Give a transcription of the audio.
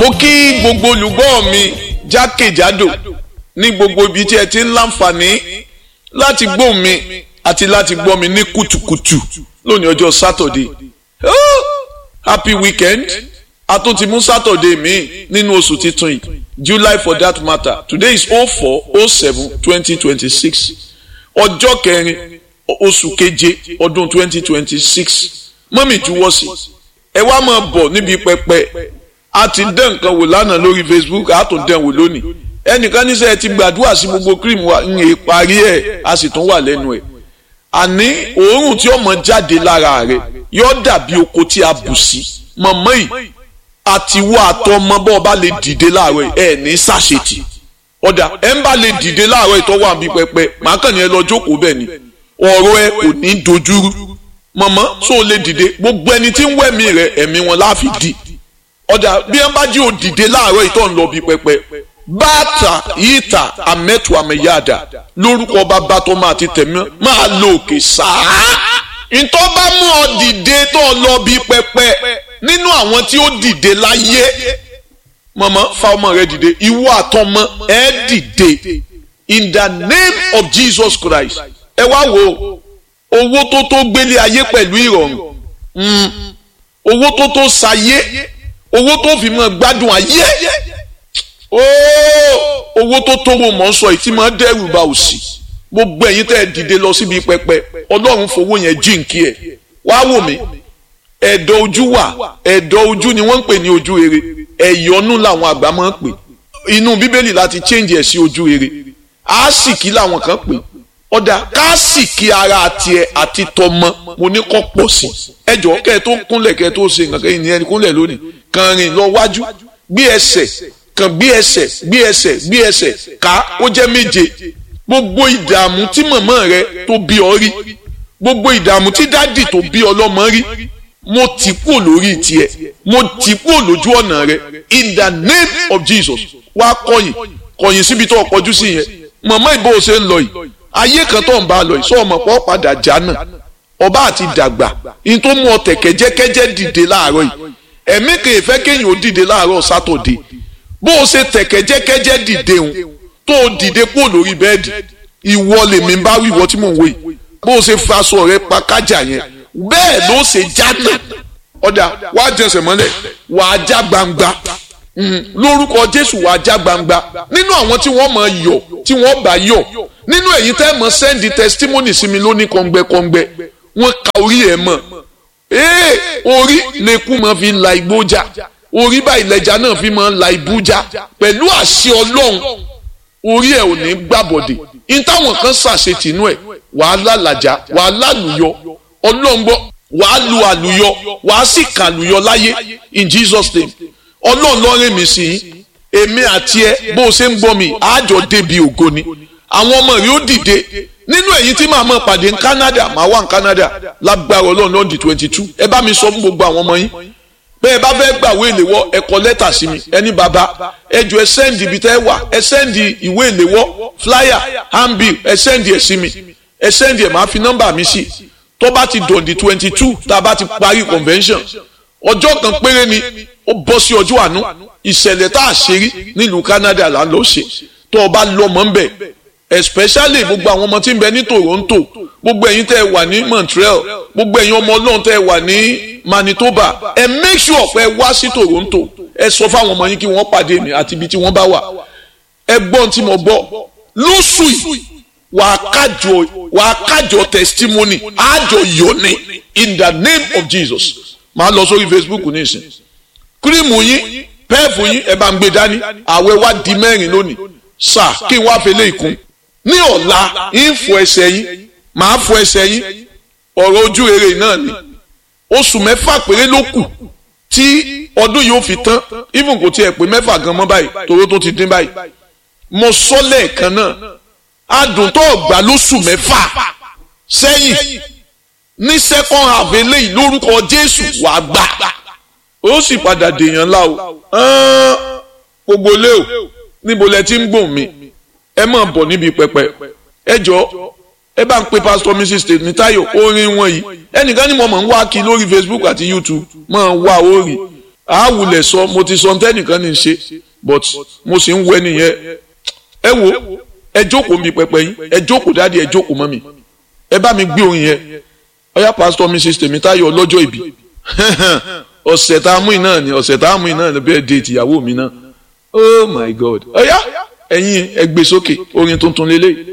mo kí gbogbo olùgbọ́ mi jákèjádò ní gbogbo ibi tí ẹ ti ń láǹfààní láti gbọ́ mi àti láti gbọ́ mi ní kùtùkùtù lónìí ọjọ́ sátọ̀dé oh, happy weekend a tún ti mú sátọ̀dé mi nínú oṣù titun yìí july for that matter today is oh four oh seven twenty twenty six ọjọ́ kẹrin oṣù keje ọdún twenty twenty six mọ́mì juwọ́ sí ẹ wá máa bọ̀ níbi pẹpẹ a ti dán nǹkan wò lánàá lórí facebook a tún dán wò lónìí ẹnìkan níṣẹ́ ẹ ti gbàdúrà sí gbogbo cream wa ń yè parí ẹ̀ a sì tún wà lẹ́nu ẹ̀ àní òórùn tí ọmọ jáde lára rẹ̀ yóò dàbí oko tí a bù sí mọ̀mọ́ yìí àti wọ́ àtọmọ bọ́ ọ bá lè dìde láàárọ̀ ẹ̀ ní sàṣetì ọ̀dà ẹ̀ ń bá lè dìde láàárọ̀ ìtọ́wọ́ àbí pẹpẹ màá kàn ní ẹ lọ jókòó bẹ́ẹ̀ ni ọ̀rọ̀ ẹ kò ní dojúrú mọ̀mọ́ tó o lè dìde gbogbo ẹni tí ń wẹ̀mí rẹ̀ ẹ̀mí wọn láàfin dì ọ̀dà bí ẹ bá jí o dìde láàárọ̀ ìtọ́ ń lọ bí pẹpẹ bàtà yíta àmẹ́tù àmẹ́yàdà lórúkọ bàbá tó máa ti tẹ̀mí máa lo òkè sáà ntọ́ bá mú ọ dìde tó lọ bí pẹpẹ nínú àwọn tí ó dìde láyé mọ̀mọ́ fa ọmọ rẹ dìde ìwọ àtọmọ ẹ dìde in the name of Jesus Christ ẹ wá wo owó tó tó gbélé ayé pẹ̀lú ìrọ̀rùn owó tó tó sayé owó tó fi mọ́ gbádùn ayé owó tó tó wo mọ̀ ń sọ ìtì máa dẹ́rù bá òsì gbogbo ẹ̀yin tẹ́ ẹ dìde lọ síbi pẹpẹ ọlọ́run fowó yẹn jíǹkí ẹ̀ wá wò mí ẹ̀dọ̀ ojú wà ẹ̀dọ̀ ojú ni wọ́n ń pè ní ojú rere ẹ̀yọ́nú làwọn àgbà máa ń pè inú bíbélì láti change ẹ̀ sí ojú rere àásìkí làwọn kan pè ọ̀dà káàsìkí ara tiẹ̀ àti tọmọ mo ní kọ́ pọ̀ sí ẹjọ́ kẹ́ ẹ tó kúnlẹ̀ kẹ́ ẹ tó ṣe nǹkan kẹ́yìn ní ẹni kúnlẹ̀ lónìí kàn rìn lọ wájú gbé ẹsẹ̀ kàn gbé ẹsẹ̀ gbé ẹsẹ̀ gbé ẹsẹ̀ ká ó jẹ́ méje gbogbo ìdààmú tí màmá rẹ tó bí ọ rí gbogbo ìdààmú tí dádì tó bí ọlọ́mọ rí mo tì kúrò lórí tiẹ̀ mo tì kúrò lójú ọ̀nà rẹ in the name of Jesus wá kọ̀yìn kọ̀yìn síbi tó ọkọ̀jú sí yẹn màmá ìbò ṣe ń lọ yìí ayé kan tó ń bá a lọ yìí sọ ọmọ pọ̀ padà já náà ọba àti dàgbà in tó mú ọ tẹ̀kẹ́jẹ́kẹ́jẹ́ dìde láàárọ̀ yìí ẹ̀mí kan ìfẹ́ kéèyàn ó dìde láàárọ̀ sátọ̀dé bó o ṣe tẹ̀kẹ́jẹ́kẹ́jẹ́ dìde òun tó o dìde kúrò lórí bẹ́ẹ̀dì ìwọ lèmi bá wí ìwọ tí mò ń wò yìí bó o ṣe faṣọ rẹ pa kájà yẹn bẹ́ẹ̀ ló ṣe já náà ọ̀dà wàá jẹsẹ̀ mọ́lẹ̀ wàá já gbangba lórúkọ Jésù wàá já gbangba nínú àwọn tí wọ́n máa yọ̀ tí wọ́n bá yọ̀ nínú èyí tẹ́ mọ̀ sẹ́ndì testimony sí mi lóní kọ́ngbẹ́kọ́ngbẹ́ wọ́n ka orí ẹ̀ mọ̀ ee orí lẹ́kú máa fi la igbó já orí báyìí lẹ́jà náà fi máa la ibú já pẹ̀lú àṣẹ Ọlọ́run orí ẹ̀ ò ní gbàbọ̀dè in táwọn kan ṣàṣetìnú ẹ̀ wàá lálàjá wàá lálùyọ Ọlọ́run gbọ́ wàá lu àlùyọ wàá sì kàlùyọ láyé in Jesus name Ọlọ́run lọ́rẹ́ mi sí i èmi àti ẹ bó o ṣe ń gbọ́ mi àjọ débi ògo ni àwọn ọmọ rẹ ó dìde nínú èyí tí màá mọ̀ pàdé ní Canada màá wà ní Canada lágbára Ọlọ́run lọ́ọ̀dì twenty two ẹ bá mi sọ fún gbogbo àwọn ọmọ yín bẹ́ẹ̀ bá fẹ́ gbàwé ìléwọ́ ẹ kọ lẹ́tà sí mi ẹni bàbá ẹ jọ ẹ sẹ́ndì ibi tẹ́ ẹ wà ẹ sẹ́ndì ìwé ìléwọ́ flyer handbill ẹ sẹ́ndì ẹ sí mi ẹ sẹ́ndì ẹ máa fi nọ́mbà mi sí tó bá ti dọ̀ndì twenty two tá a bá ti parí convention ọjọ́ kan péré ni ó bọ́ sí ọjọ́ àánú ìṣẹ̀lẹ̀ tá a ṣe rí nílùú Canada là ń lọ ṣe tó o bá lọ́mọ ń bẹ̀ especially gbogbo àwọn ọmọ tí ń bẹ ní Toronto gbogbo ẹ̀yin tẹ́ ẹ wà ní Montreal gbogbo ẹ̀yin ọmọ Ọlọ́run tẹ́ ẹ wà ní Manitoba ẹ make sure pé ẹ wá sí Toronto ẹ sọ fáwọn ọmọ yín kí wọ́n pàdé mi àti ibi tí wọ́n bá wà ẹ gbọ́n tí mo gbọ́ lóṣù yìí wàá kájọ wàá kájọ testimony àjọ yọ̀ni in the name of Jesus máa lọ sórí Facebook nísìn kírímù yín pẹ́ẹ̀fù yín ẹ bá ń gbé dání àwẹ̀ wá di mẹ́rin lónìí sà kí n wá fẹlẹ́ ìkún ní ọ̀la ń fọ ẹsẹ̀ yín màá fọ ẹsẹ̀ yín ọ̀rọ̀ ojú rere náà ni oṣù mẹ́fà péré ló kù tí ọdún yìí ó fi tán even kò tiẹ̀ pé mẹ́fà gan mọ́ báyìí toró tó ti dín báyìí mo sọ lẹ́ẹ̀kan náà adùn tó gbà lóṣù mẹ́fà sẹ́yìn ní second half eléyìí lórúkọ Jésù wàá gbà ó sì padà dèèyàn ńlá o gbogbo lé o níbo lẹ ti ń gbòòn mi ẹ máa bọ̀ níbi pẹpẹ ẹ jọ ẹ bá ń pe pastor mrs Tèmítáyọ̀ orin wọn yìí ẹnìkan ní mo máa ń wá kí lórí Facebook àti YouTube máa wá orí àwùlẹ̀ sọ mo ti sọ ntẹ́nìkan ní í ṣe but mo sì ń wẹ́ nìyẹn ẹ wo ẹ jókòó mi pẹpẹ yín ẹ jókòó dáàdi ẹ jókòó mọ́ mi ẹ bá mi gbé orin yẹn ọyá pásítọ̀ mrs tèmítáyọ̀ ọlọ́jọ́ ìbí ọ̀sẹ̀ tá a mú iná ni ọ̀sẹ̀ tá a mú iná ni bẹ́ẹ̀ dé ìtìyàwó mi náà oh my god ọyá ẹ̀yin ẹ gbé sókè orin tuntun lélẹ́yìí.